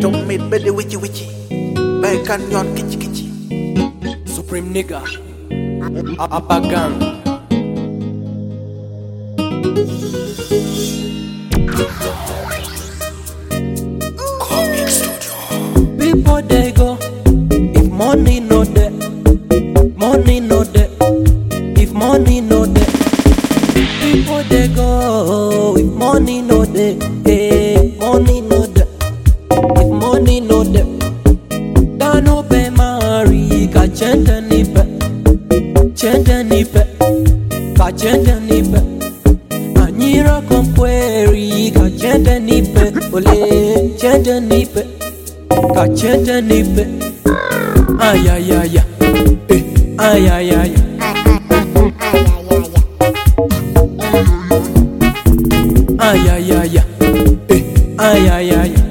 Don't meet belly witchy witchy. Back and yon kitchy kitchy. Supreme nigga. Upper gang. People they go if money no there, money no there. If money no there, people they go if money no there, eh, money no there. If money no there, dano be mari ka chende nipe, chende nipe, ka chende nipe. Anyira kompweri ka chende nipe, ole chende nipe, ka chende nipe. Ay ay ay ay, eh, ay ay ay ay. Ay ay ay ay, eh, ay ay ay ay.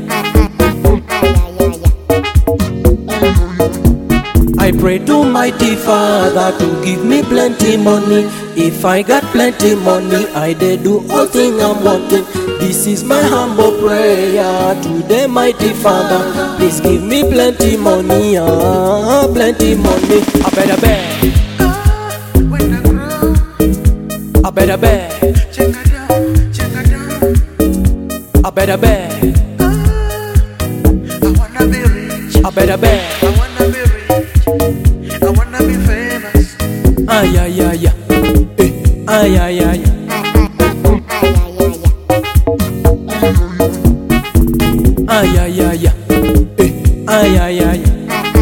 I pray to mighty Father to give me plenty money. If I got plenty money, I dey do all thing I'm wanting. This is my humble prayer to the mighty Father. Please give me plenty money, ah, plenty money. I better beg, Ah, when I grow, I better beg, check it down, check it down. I better beg, Ah, I wanna be rich. I better beg. I wanna be rich. I wanna be famous. Ay ay ay ay, eh, ay ay ay ay. Ay ay ay ay, eh, ay ay ay ay.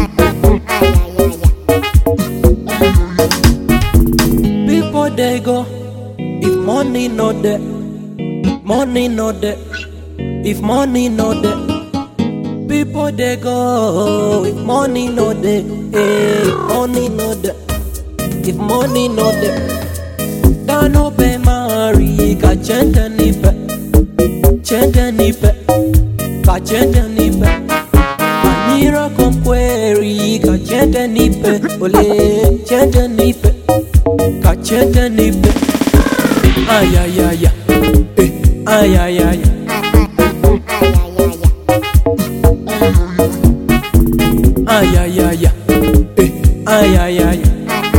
People they go if money no there, money no there. If money no there, people they go if money no there, eh, if money no there. If money no there, dano be mari ka chende nipe, chende nipe, ka chende nipe. Anira komkweri ka chende nipe, ole chende nipe, ka chende nipe. Ay ay ay ay, eh, ay ay ay ay. Ay ay ay ay, eh, ay ay ay ay.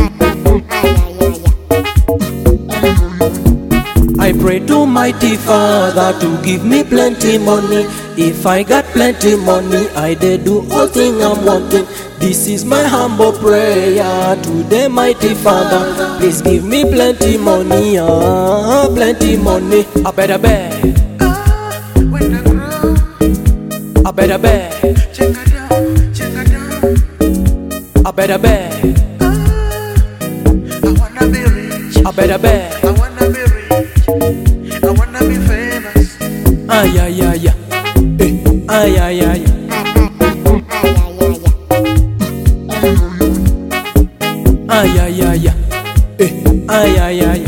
I pray to mighty Father to give me plenty money. If I got plenty money, I dey do all thing I'm wanting. This is my humble prayer to the mighty Father. Please give me plenty money, ah, plenty money. I better beg, Ah, when I grow, I better beg, check it down, check it down. I better beg, Ah, I wanna be rich. I better beg. I wanna be rich. I wanna be famous. Ay ay ay ay, eh, ay ay ay ay. Ay ay ay ay, eh, ay ay ay ay.